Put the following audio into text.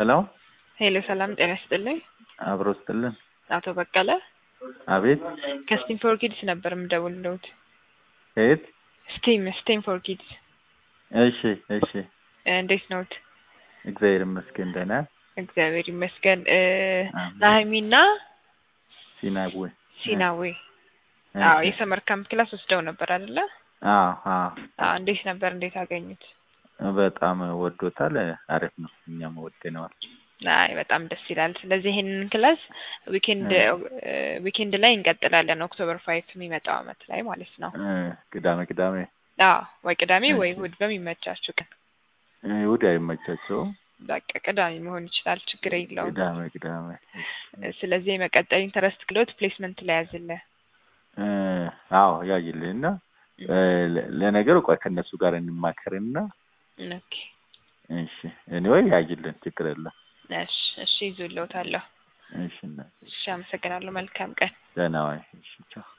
ሄሎ ሄሎ ሰላም ጤና ይስጥልኝ። አብሮ ስጥልን። አቶ በቀለ አቤት ከስቲም ፎር ኪድስ ነበር የምደውልልዎት። ከየት? ስቲም ስቲም ፎር ኪድስ እሺ እሺ። እንዴት ነዎት? እግዚአብሔር ይመስገን ደህና። እግዚአብሔር ይመስገን። እ አሜን። ናሀሚና ሲናዌ ሲናዌ አዎ የሰመር ካምፕ ክላስ ወስደው ነበር አይደለ? አዎ አዎ። አዎ እንዴት ነበር? እንዴት አገኙት? በጣም ወዶታል። አሪፍ ነው። እኛም ወደነዋል። አይ በጣም ደስ ይላል። ስለዚህ ይሄንን ክላስ ዊኬንድ ዊኬንድ ላይ እንቀጥላለን። ኦክቶበር ፋይቭ የሚመጣው አመት ላይ ማለት ነው። እ ቅዳሜ ቅዳሜ አዎ ወይ ቅዳሜ ወይ እሺ። እሑድ በሚመቻችሁ ቀን እሑድ አይመቻቸውም። በቃ ቅዳሜ መሆን ይችላል፣ ችግር የለውም። ቅዳሜ ቅዳሜ ስለዚህ የመቀጠል ኢንተረስት ክሎት ፕሌስመንት ላይ ያዝልህ። እ አዎ ያይልህና እ ለ- ለነገሩ ቆይ ከእነሱ ጋር እንማከርና ኦኬ እሺ እኔወይ ያይልን ችግር የለም። እሺ እሺ ይዞልዎታለሁ። እሺ እና እሺ አመሰግናለሁ። መልካም ቀን። ደህና ዋይ። እሺ ቻው።